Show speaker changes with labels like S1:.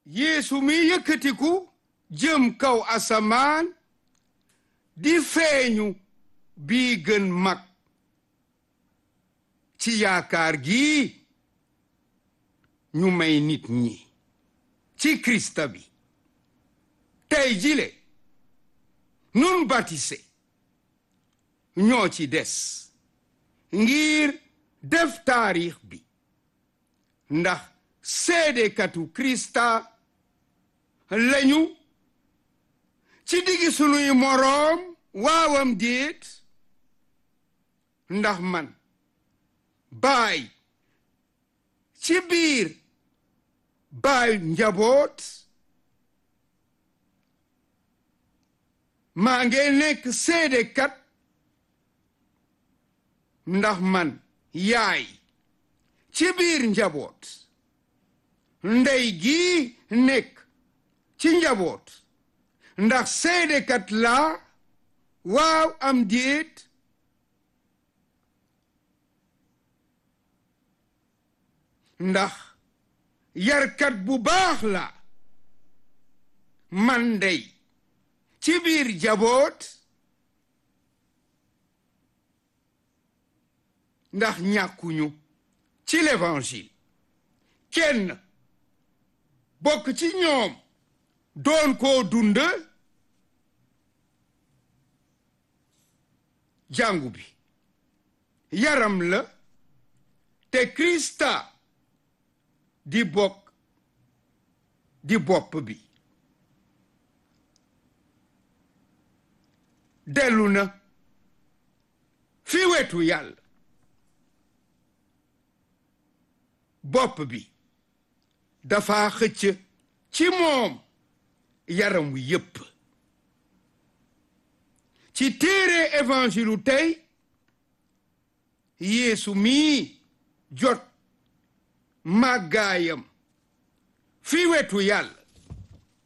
S1: yeesu mi yëkkatiku jëm kaw asamaan di feeñu bii gën mag ci yaakaar gi ñu may nit ñi ci krista bi tey jile nun batise ñoo ci des ngir def taarix bi ndax seedekatu krista lañu ci diggi sunuy moroom waawam déet ndax man baay ci biir baay njaboot maa ngi nekk seedekat ndax man yaay ci biir njaboot ndey gi nekk ci njaboot ndax seedekat laa waaw am déet ndax yarkat bu baax la man ndey ci biir njaboot ndax ñàkkuñu ci l'évangile kenn bokk ci ñoom doon koo dund jàngu bi yaram la te Krista di bokk di bopp bi dellu na fi wetu yàlla bopp bi dafa xëcc ci moom yaram wi yépp ci téere évangile tey yeesu mii jot màggaayam fi wetu yàlla